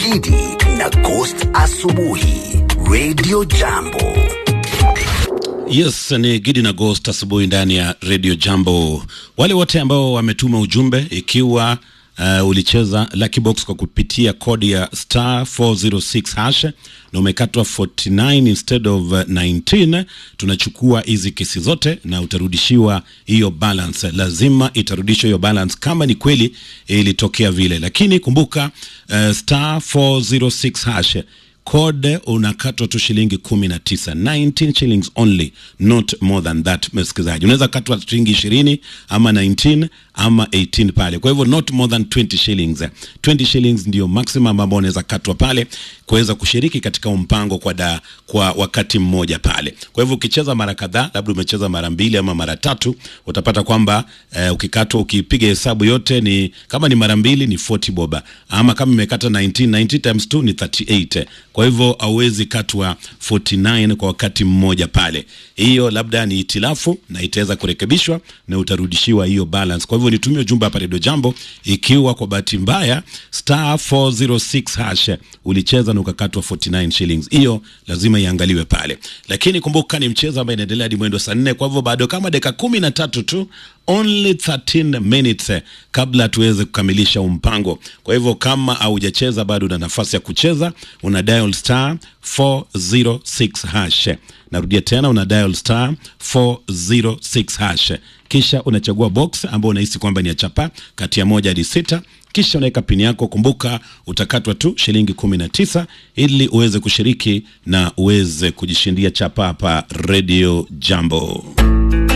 Gidi na Ghost Asubuhi Radio Jambo. Yes, ni Gidi na Ghost asubuhi ndani ya Radio Jambo. Wale wote ambao wametuma ujumbe ikiwa uh, ulicheza Lucky Box kwa kupitia kodi ya star 406 hash na umekatwa 49 instead of uh, 19, tunachukua hizi kesi zote na utarudishiwa hiyo balance. Lazima itarudishwa hiyo balance kama ni kweli ilitokea vile, lakini kumbuka uh, star 406 hash code unakatwa tu shilingi kumi na tisa 19 shillings only not more than that msikilizaji unaweza katwa shilingi ishirini ama 19 ama 18 pale kwa hivyo not more than 20 shillings 20 shillings ndio maximum ambao unaweza katwa pale kuweza kushiriki katika mpango kwa da, kwa wakati mmoja pale kwa hivyo ukicheza mara kadhaa labda umecheza mara mbili ama mara tatu utapata kwamba eh, ukikatwa ukipiga hesabu yote ni kama ni mara mbili ni 40 boba ama kama imekata 19 90 times 2 ni 38 kwa hivyo hauwezi katwa 49 kwa wakati mmoja pale hiyo labda ni itilafu na itaweza kurekebishwa na utarudishiwa hiyo balance kwa hivyo nitumie ujumbe hapa redio jambo ikiwa kwa bahati mbaya star 406 hash ulicheza na ukakatwa 49 shillings hiyo lazima iangaliwe pale lakini kumbuka ni mchezo ambaye inaendelea hadi mwendo saa nne kwa hivyo bado kama dakika kumi na tatu tu only 13 minutes eh, kabla tuweze kukamilisha mpango kwa hivyo kama haujacheza bado una nafasi ya kucheza una dial star 406 hash narudia tena una dial star 406 hash kisha unachagua box ambao unahisi kwamba ni ya chapa kati ya moja hadi sita kisha unaweka pini yako kumbuka utakatwa tu shilingi 19 ili uweze kushiriki na uweze kujishindia chapa hapa radio jambo